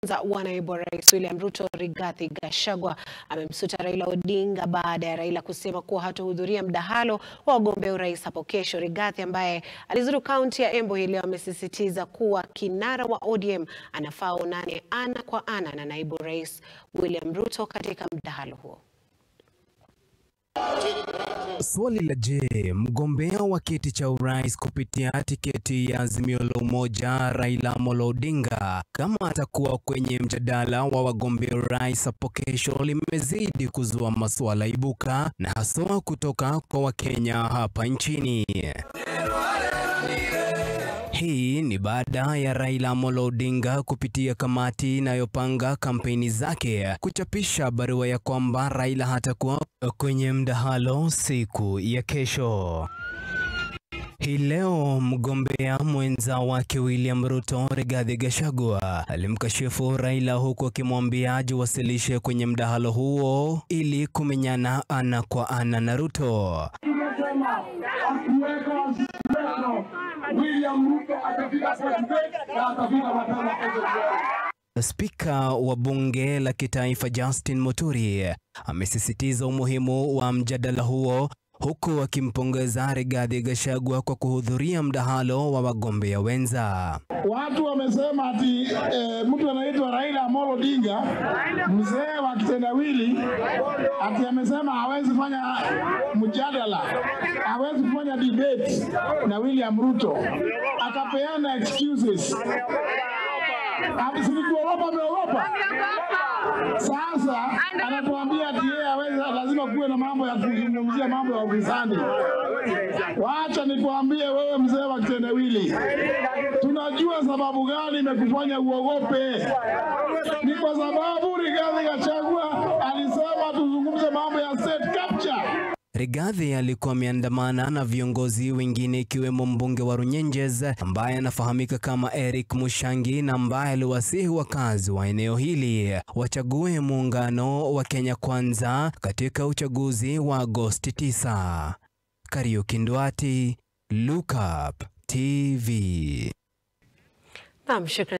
Mwenza wa naibu wa rais William Ruto Rigathi Gachagua amemsuta Raila Odinga baada ya Raila kusema kuwa hatohudhuria mdahalo wa wagombea urais hapo kesho. Rigathi ambaye alizuru kaunti ya Embu hii leo amesisitiza kuwa kinara wa ODM anafaa aonane ana kwa ana na naibu rais William Ruto katika mdahalo huo. Swali la je, mgombea wa kiti cha urais kupitia tiketi ya Azimio la Umoja Raila Amolo Odinga kama atakuwa kwenye mjadala wa wagombea urais hapo kesho limezidi kuzua maswala ibuka na haswa kutoka kwa Wakenya hapa nchini. Hii ni baada ya Raila Amolo Odinga kupitia kamati inayopanga kampeni zake kuchapisha barua ya kwamba Raila hatakuwa kwenye mdahalo siku ya kesho. Hii leo mgombea mwenza wake William Ruto Rigathi Gachagua alimkashifu Raila huku akimwambia ajiwasilishe kwenye mdahalo huo ili kumenyana ana kwa ana na Ruto. Spika wa bunge la kitaifa Justin Muturi amesisitiza umuhimu wa mjadala huo huku akimpongeza Rigathi Gachagua kwa kuhudhuria mdahalo wa wagombea wenza. Watu wamesema ati e, mtu anaitwa Raila Amolo Odinga mzee wa kitendawili ati amesema hawezi fanya mjadala, hawezi kufanya debate na William Ruto, akapeana excuses. Silikuogopa, ameogopa. Sasa anatuambia ati yeye hawezi, lazima kuwe na mambo ya kuzungumzia mambo ya ufisadi. Wacha nikuambie wewe, mzee wa kitendawili, tunajua sababu gani imekufanya uogope. Ni kwa sababu Rigathi Gachagua alisema tuzungumze mambo ya state capture. Rigathi alikuwa ameandamana na viongozi wengine ikiwemo mbunge wa Runyenjes ambaye anafahamika kama Eric Mushangi na ambaye aliwasihi wakazi wa eneo hili wachague muungano wa Kenya Kwanza katika uchaguzi wa Agosti 9. Kariuki Ndwati, Look Up TV. Naam, shukrani.